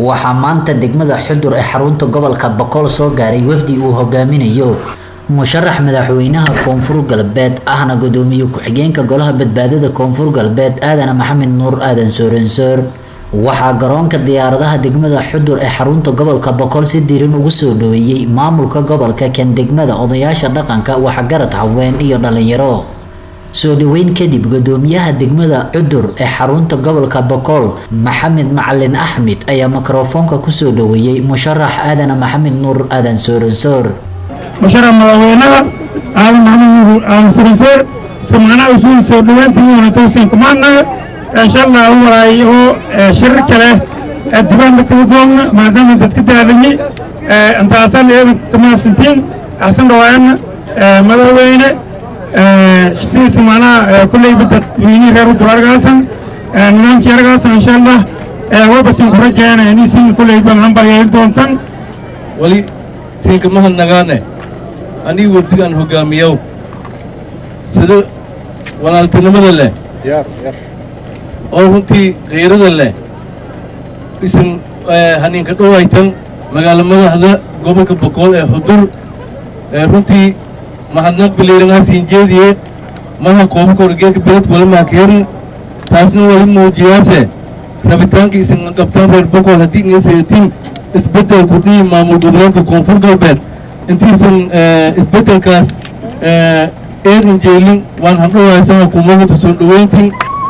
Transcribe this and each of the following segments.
waxaa maanta degmada xudur ee xarunta gobolka boqol soo gaaray wafdi uu hogaaminayo musharax madaxweynaha koonfur galbeed ahna gudoomiye ku-xigeenka golaha badbaadada koonfur galbeed aadana maxamed nuur aadan soorensoor waxaa garoonka diyaaradaha degmada xudur ee xarunta gobolka boqol si diiran ugu soo dhaweeyey maamulka gobolka kan degmada odayaasha dhaqanka waxgarad haween iyo dhalinyaro soo dhaweyn kadib gudoomiyaha degmada cudur ee xarunta gobolka boqol maxamed macalin axmed ayaa mikrofoonka kusoo dhaweeyey musharax aadana maxamed nuur aadan soorensoor musharax madaxweynaha aadan maxamed nuur aadan soorensoor samacnaha usuul soo dhaweyntii wanatowsan kumaanaga insha allah u walaay oo shirar kale dibaanka kala doogna maadaama dadka daadanyay intaasan iyadan kamaasantiin axsan dhawaayana madaxweyne sidiisa macnaha kulleyba dadweynihi reer udur argaasan nidaamkii argaasan insha allah wabasin ku rajeena inaysin kulleyba hambalyeeli doontan wali siinka mahadnagaane aniga wafdigaan hogaamiyow sida walaaltinimada leh oo runtii kayrada leh isin haniinka dhowaytan magaalo madaxda gobolka boqol ee xudur runtii mahadnaq biliirangaasiin jeediye maha koobka horgeeka beledka wala maakeerin taasna wali muujiyaase rabitaanka isin qabtaan reer boqol haddii ingaseetin isbeddel kudhihi maamul goboleedka koonfur galbeed intiisan isbeddelkaas eedan jeelin waan handhowaysan hukuumadda soo dhoweyntin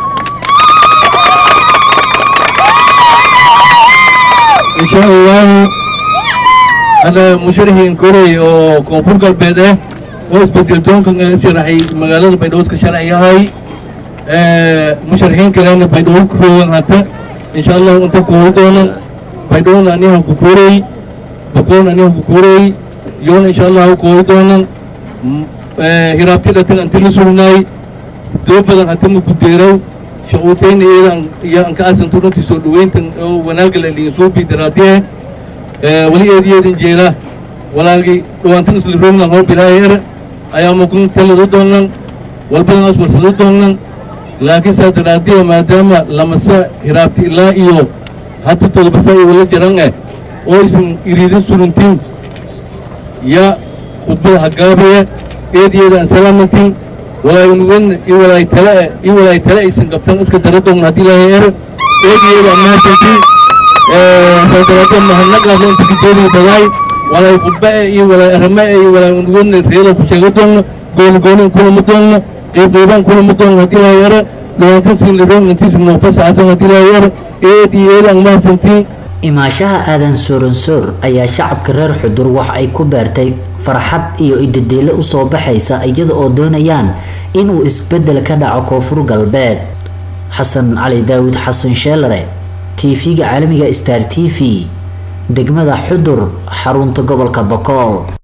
insha allahu hadda musharaxiin korey oo koonfur galbeed ah oo isbedel doonkan sharaxay magaalada baydhabo iska sharci yahay musharaxiin kalena baydhabo ku roogan hata insha allahu inta kuuri doonan baydhabona aniha ku kuurey bakoon aniha ku kuurey yoona insha allahu kuuri doonan hiraabtida tan anti la sugnaay doo badan hata ma ku deerow shaquutayna iyadan iyo an ka asanto runtii soo dhaweyntan oo wanaaga la liin soo bidaraadiye wali eediyeedin jeela walaagii dhawaantan isla roognan hoo bilaayar ayaa mukun taladu doonan walbadan as warsado doonan laakiin saa daraadiya maadaama lamasa hiraabti ilaa iyo hata todobasa iyo wala jaran eh oo isan iriidin suruntin ya khudbada hagaabaya eediyeeda aan salaamantin walaanugan iyo walaay tale iyo walaay tale aysan qabtan iska dara doon haddii ilaahay er eediyeeda maasantin saadaraada mahadnaqaas inta kajeediga badaay walaay khudba iyo walaay arama iyo walaay unugan reeda ku sheega doonna gooni gooni kulama doonna qeyb qeybaan kulama doonna haddii ilaahay er dhawaantan siin liroon intiisa noofasaxasan haddii ilaahay er eed iyo eed aan maasantin imaashaha aadan sooransoor ayaa shacabka reer xudur waxa ay ku beertay farxad iyo idadeelo usoo baxaysa iyada oo doonayaan inuu isbedel ka dhaco koonfur galbeed xasan cali daawud xasan sheelare tv-ga caalamiga star t v degmada xudur xarunta gobolka bokool